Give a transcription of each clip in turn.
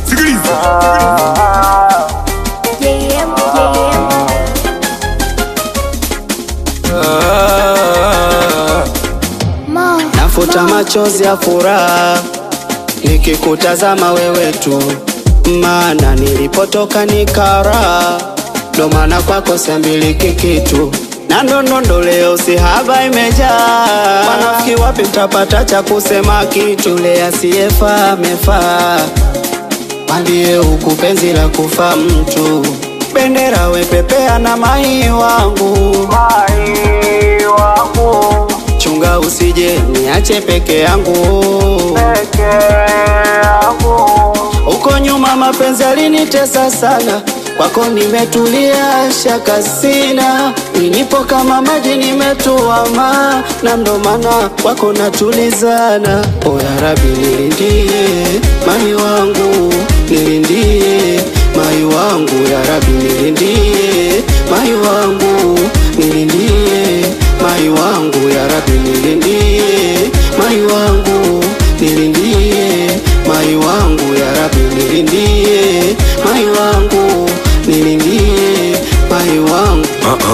Sikiliza. JM, JM. Ma, Nafuta machozi ya furaha nikikutazama wewe tu, maana nilipotoka ni kara, ndo maana kwako siambiliki kitu na ndondondo leo si haba imejaa. Wanafiki wapi mtapata cha kusema kitu? Le asiyefaa amefaa, mwambie huku penzi la kufa mtu. Bendera wepepea na mai wangu, mai wangu chunga usije niache peke yangu uko nyuma mapenzi alinitesa sana kwako nimetulia shaka sina ninipo kama maji nimetuama na ndo maana kwako natulizana o ya rabi nilindie mai wangu nilindie mai wangu ya rabi nilindie mai wangu nilindie mai wangu ya rabi nilindie mai wangu nilindie mai wangu ya rabi nilindie mai wangu nilindie mai wangu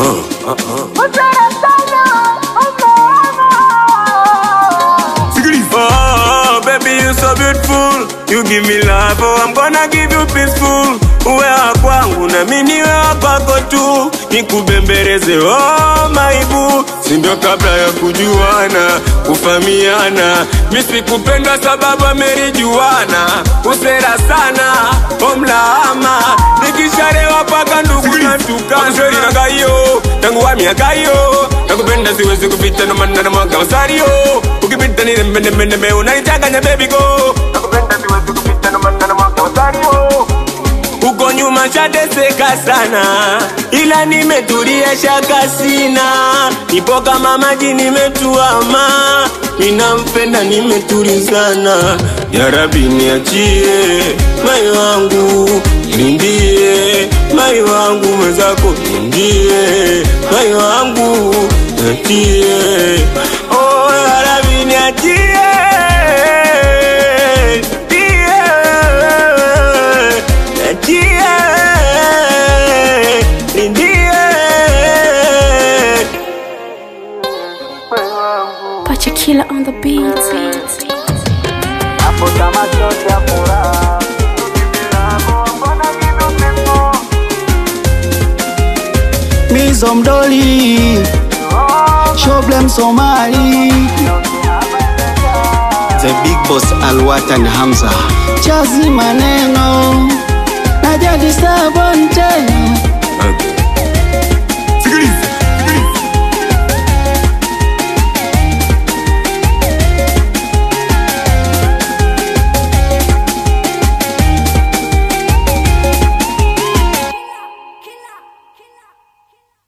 Sikiliza. Oh, baby, you so beautiful. You give me love, oh, I'm gonna give you peaceful. Uwe wa kwangu na mimi niwe wa kwako tu, nikubembeleze oh maibu, si ndio kabla ya kujuana kufamiana. Mimi sikupenda sababu amerijuana, usera sana omlaama, nikisharewa paka ndugu na tukana. Sheri na gayo tangu wa miaka hiyo, nakupenda siwezi kupita no maana na mwaka usario, ukipita ni nembe nembe nembe unanichanganya baby go, nakupenda siwezi kupita no maana na mwaka usario uko nyuma chateseka sana, ila nimetulia shaka sina, nipo kama maji nimetuama, ninampenda nimetulizana. Ya Rabbi niachie mai wangu, lindie mai wangu mwenzako, lindie mai wangu, niachie oh, ya Rabbi niachie niachie lindie Pacha Killer on the beat. nafuta machozi ya furaha Mizo mdoli Shoblem Somali The Big Boss Alwatan Hamza Chazi maneno na jadi sabon tena